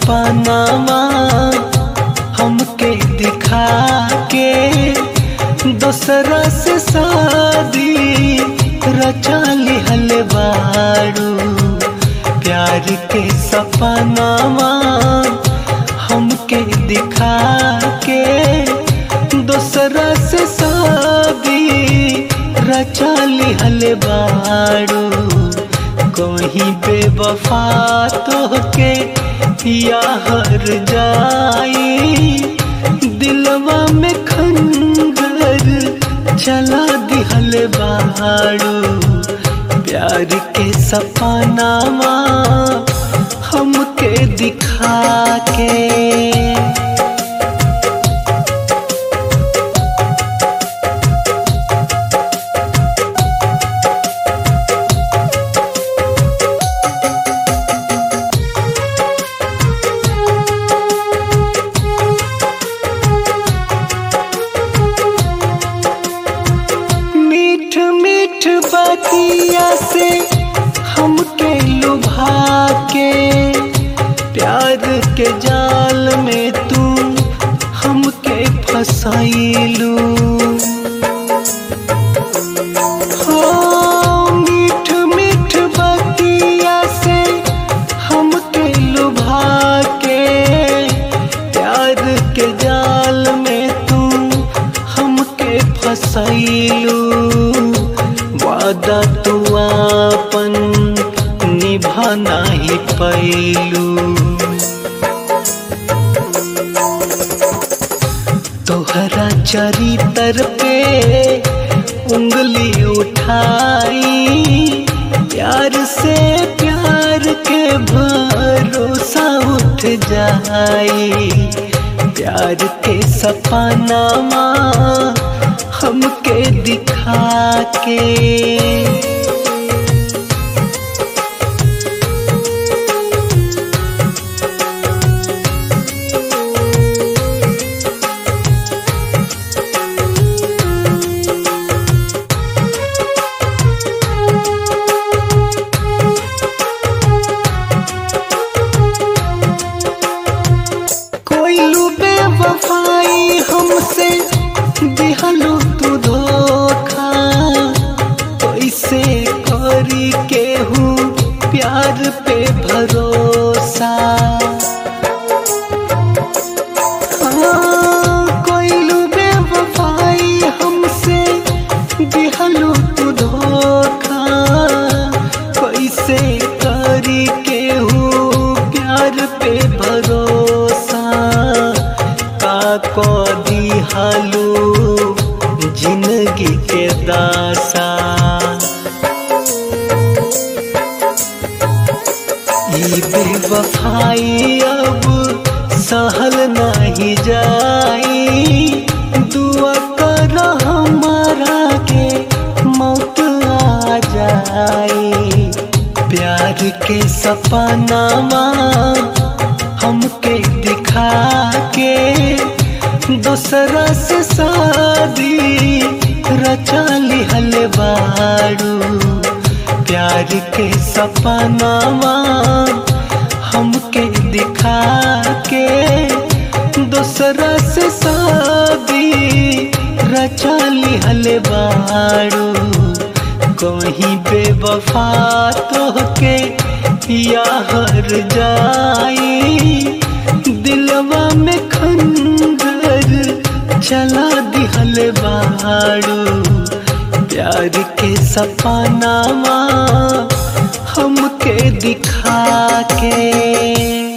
सपनावा हमके दिखा के दोसरा से शादी रचा लिहल बारू प्यार के सपनावा हमके दिखा के दोसरा से शादी रचा लिहल बारू कहीं बेवफा तोहके या हर जाई दिलवा में खंजर चला दिहल बारू प्यार के सपनावा हमके दिखा के मीठ मीठ बतिया से हमके लुभा के प्यार के जाल में तू हमके फसाइलू हो मीठ मीठ बतिया से हमके लुभा के प्यार के जाल में तू हमके फसैलू वादा तू आपन निभा नहीं पैलू तोहरा चरितर पे उंगली उठाई प्यार से प्यार के भरोसा उठ जाई प्यार के सपनावा हमके दिखा के कोई लुबे वफाई हमसे दिहलू तू धोखा कैसे करी केहू प्यार पे भरोसा हाँ, कोई लुबे वफाई हमसे दिहलू तू धोखा कैसे करी केहू प्यार पे भरोसा का को दिहालू जिंदगी के दासा ई बेवफाई अब सहल नहीं जाई दुआ कर हमारा के मौत आ जाई प्यार के सपनावा हमके दिखा के दूसरा से शादी रचा लिहल बारू प्यार के सपनावा हमके दिखा के दूसरा से शादी रचा लिहल बारू कहीं बेवफा तोहके या हर जाई दिलवा में खंजर चला दिहल बारू प्यार के सपनावा हमके दिखा के